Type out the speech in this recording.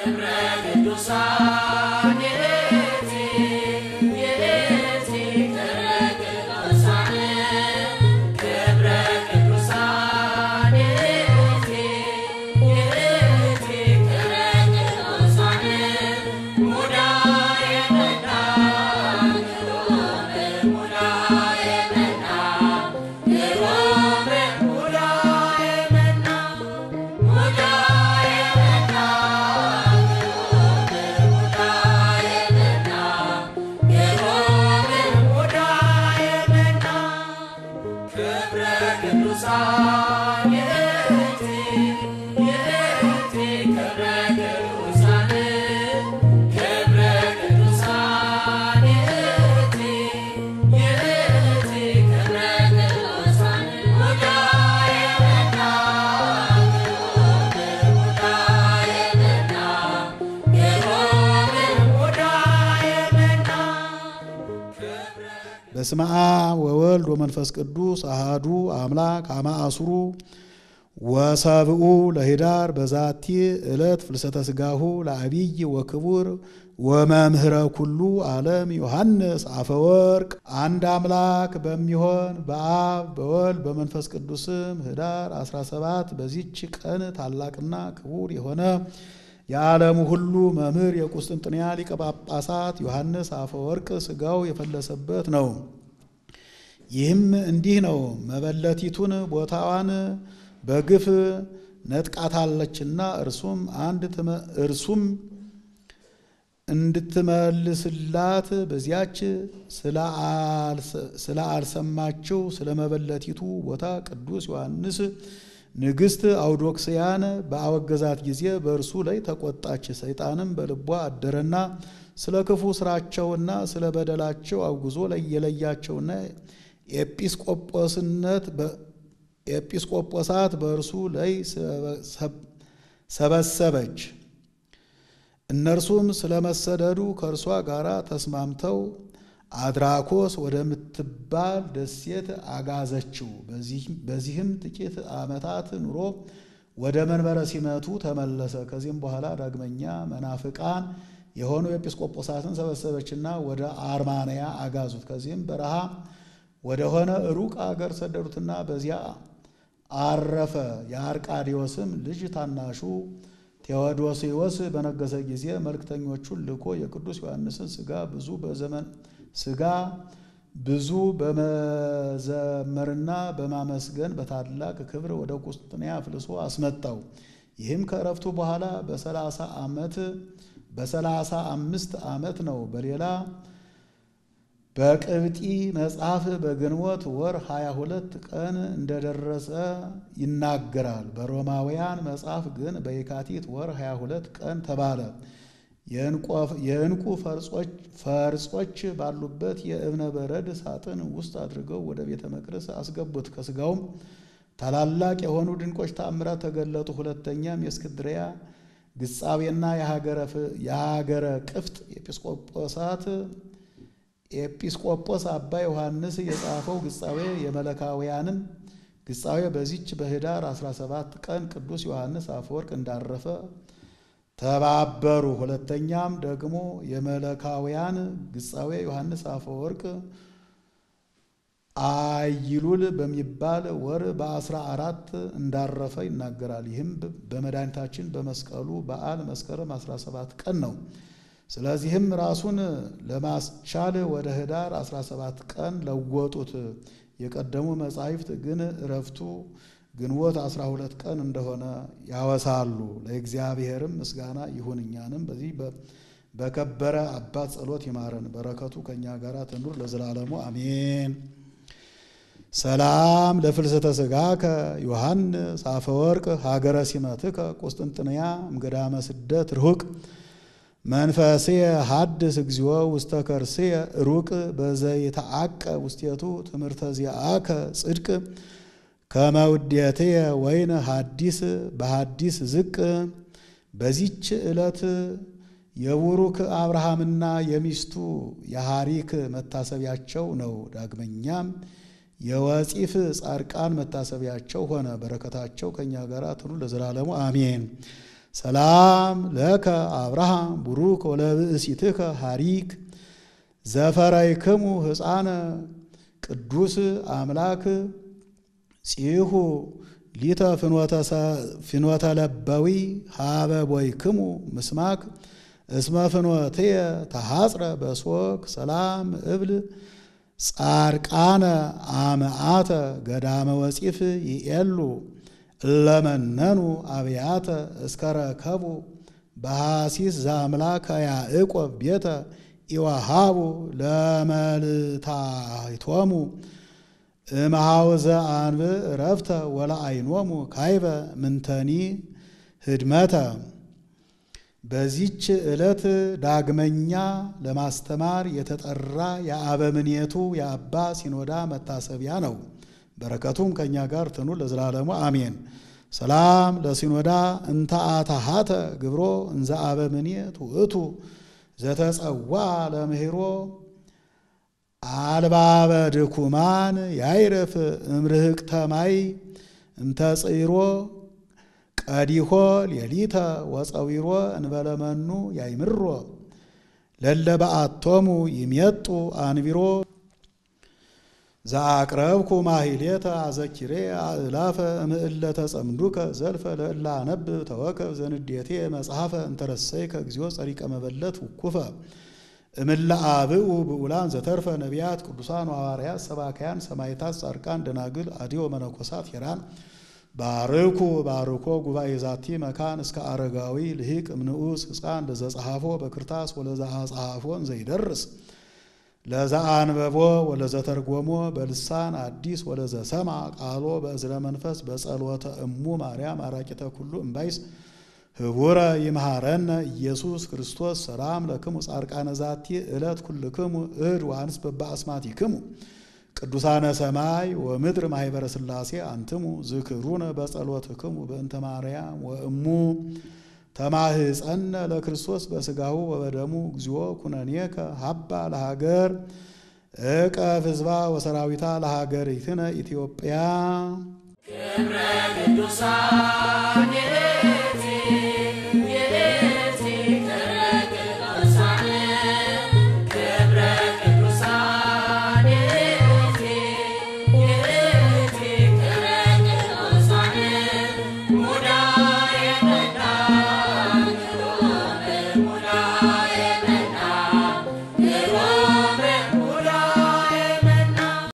ክብረ ቅዱሳን የእቲ የእቲ ክብረ ቅዱሳን ክብረ ቅዱሳን የእቲ የእቲ ክብረ ቅዱሳን ሙዳየ መና ግሩም ሙዳየ መና ግሩም ሙዳየ መና ሙዳየ መና ግሩም ሙዳየ መና ግሩም ሙዳየ መና ክብረ ቅዱሳን የእቲ የእቲ ክብረ ቅዱሳን ክብረ ቅዱሳን የእቲ የእቲ ክብረ ቅዱሳን ሙዳየ መና ግሩም ሙዳየ መና ግሩም ሙዳየ መና በስመ አብ ወወልድ ወመንፈስ ቅዱስ አሃዱ አምላክ አመ አስሩ ወሰብኡ ለኅዳር በዛቲ ዕለት ፍልሰተ ሥጋሁ ለአቢይ ወክቡር ወመምህረ ኩሉ ዓለም ዮሐንስ አፈወርቅ። አንድ አምላክ በሚሆን በአብ በወልድ በመንፈስ ቅዱስም ኅዳር 17 በዚች ቀን ታላቅና ክቡር የሆነ የዓለሙ ሁሉ መምህር የቁስጥንጥንያ ሊቀ ጳጳሳት ዮሐንስ አፈወርቅ ሥጋው የፈለሰበት ነው። ይህም እንዲህ ነው። መበለቲቱን ቦታዋን በግፍ ነጥቃታለችና እርሱም አንድ እርሱም እንድትመልስላት በዚያች ስለ አልሰማችው ስለ መበለቲቱ ቦታ ቅዱስ ዮሐንስ ንግሥት አውዶክስያን በአወገዛት ጊዜ በእርሱ ላይ ተቆጣች። ሰይጣንም በልቧ አደረና ስለ ክፉ ስራቸውና ስለ በደላቸው አውግዞ የለያቸውና ኤጲስቆጶስነት ኤጲስቆጶሳት በእርሱ ላይ ሰበሰበች። እነርሱም ስለመሰደዱ ከእርሷ ጋር ተስማምተው አድራኮስ ወደምትባል ደሴት አጋዘችው። በዚህም ጥቂት ዓመታት ኑሮ ወደ መንበረ ሲመቱ ተመለሰ። ከዚህም በኋላ ዳግመኛ መናፍቃን የሆኑ ኤጲስቆጶሳትን ሰበሰበችና ወደ አርማንያ አጋዙት። ከዚህም በረሃ ወደሆነ ሩቅ አገር ሰደዱትና በዚያ አረፈ። የአርቃዲዎስም ልጅ ታናሹ ቴዎዶሲዎስ በነገሰ ጊዜ መልእክተኞቹን ልኮ የቅዱስ ዮሐንስን ሥጋ ብዙ በዘመን ሥጋ ብዙ በመዘመርና በማመስገን በታላቅ ክብር ወደ ቁስጥንጥንያ አፍልሶ አስመጣው። ይህም ከእረፍቱ በኋላ በሰላሳ ዓመት በሰላሳ አምስት ዓመት ነው። በሌላ በቅብጢ መጽሐፍ በግንቦት ወር 22 ቀን እንደደረሰ ይናገራል። በሮማውያን መጽሐፍ ግን በየካቲት ወር 22 ቀን ተባለ። የዕንቁ ፈርጾች ባሉበት የእብነ በረድ ሳጥን ውስጥ አድርገው ወደ ቤተ መቅደስ አስገቡት። ከሥጋውም ታላላቅ የሆኑ ድንቆች ተአምራት ተገለጡ። ሁለተኛም የእስክንድርያ ግጻቤና የሀገረ ቅፍጥ ኤጲስቆጶሳት ኤጲስቆጶስ አባ ዮሐንስ የጻፈው ግጻዌ የመለካውያንም ግጻዌ በዚች በኅዳር 17 ቀን ቅዱስ ዮሐንስ አፈወርቅ እንዳረፈ ተባበሩ። ሁለተኛም ደግሞ የመለካውያን ግጻዌ ዮሐንስ አፈወርቅ አይሉል በሚባል ወር በአስራ አራት እንዳረፈ ይናገራል። ይህም በመድኃኒታችን በመስቀሉ በዓል መስከረም 17 ቀን ነው። ስለዚህም ራሱን ለማስቻል ወደ ኅዳር 17 ቀን ለወጡት። የቀደሙ መጻሕፍት ግን እረፍቱ ግንቦት 12 ቀን እንደሆነ ያወሳሉ። ለእግዚአብሔርም ምስጋና ይሁን፣ እኛንም በዚህ በከበረ አባት ጸሎት ይማረን፣ በረከቱ ከእኛ ጋር ትኑር ለዘላለሙ አሜን። ሰላም ለፍልሰተ ሥጋከ ዮሐንስ አፈወርቅ ሀገረ ሲመትከ ቁስጥንጥንያ እምገዳመ ስደት ርሁቅ መንፈስየ ሀድስ እግዚኦ ውስተ ከርስየ ሩቅ በዘይተአቀ ውስቴቱ ትምህርተ ዚአከ ጽድቅ ከመውዴትየ ወይን ሀዲስ በሀዲስ ዝቅ። በዚች ዕለት የቡሩክ አብርሃምና የሚስቱ የሐሪክ መታሰቢያቸው ነው። ዳግመኛም የወፂፍ ጻድቃን መታሰቢያቸው ሆነ። በረከታቸው ከእኛ ጋር ትኑ ለዘላለሙ አሜን። ሰላም ለከ አብርሃም ቡሩክ ወለብእሲትከ ሐሪክ ዘፈረይክሙ ሕፃነ ቅዱስ አምላክ ጺሁ ሊተ ፍኖተ ለበዊ ሃበ ቦይክሙ ምስማክ እስመ ፍኖትየ ተሐጽረ በሶክ ሰላም እብል ጻርቃነ አመአተ ገዳመ ወፂፍ ይኤሉ እለመነኑ አብያተ እስከረከቡ በሐሲስ ዘአምላከ ያዕቆብ ቤተ ኢወሃቡ ለመልታይቶሙ እምሃውዘ አንብዕ ረፍተ ወለአይኖሙ ካይበ ምንተኒ ህድመተ። በዚች ዕለት ዳግመኛ ለማስተማር የተጠራ የአበምኔቱ የአባ ሲኖዳ መታሰቢያ ነው። በረከቱም ከእኛ ጋር ትኑ ለዘላለሙ አሜን። ሰላም ለሲኖዳ እንተ አታሃተ ግብሮ እንዘ አበምኔት ውእቱ ዘተጸዋ ለምህሮ አልባበ ድኩማን ያይረፍ እምርህቅተ ማይ እምተጽይሮ ቀዲሆ ሌሊተ ወፀዊሮ እንበለመኑ ያይምሮ ለለበአቶሙ ይሜጡ አንቢሮ ዘአቅረብኩ ማሂሌተ አዘኪሬ አእላፈ እምእለ ተጸምዱከ ዘልፈ ለእላ አነብብ ተወከብ ዘንዴቴ መጽሐፈ እንተረሰይከ እግዚኦ ጸሪቀ መበለት ውኩፈ እምለ አብኡ ብኡላን ዘተርፈ ነቢያት ቅዱሳን ሐዋርያት ሰባካያን ሰማይታት ጻድቃን ደናግል አዲዮ መነኮሳት ሄራን ባርኩ ባርኮ ጉባኤ ዛቲ መካን እስከ አረጋዊ ልሂቅ እምንዑስ ሕፃን ለዘጸሐፎ በክርታስ ወለዛ ጸሐፎን ዘይደርስ ለዛ አንበቦ ወለዘተርጎሞ በልሳን አዲስ ወለዘ ሰማ ቃሎ በእዝረ መንፈስ በጸሎተ እሙ ማርያም አራቂተ ኩሉ እምባይስ ህቡረ ይምሃረነ ኢየሱስ ክርስቶስ ሰላም ለክሙ ጻድቃነ ዛቲ ዕለት ኩልክሙ እድ ወአንስ በበአስማቲክሙ ቅዱሳነ ሰማይ ወምድር ማኅበረ ሥላሴ አንትሙ ዝክሩነ በጸሎትክሙ በእንተ ማርያም ወእሙ ተማህፀነ ለክርስቶስ በሥጋሁ ወበደሙ እግዚኦ ኩነኔከ ሀባ ለሀገር እቀፍ ሕዝባ ወሰራዊታ ለሀገሪትነ ኢትዮጵያ ክብረ ቅዱሳን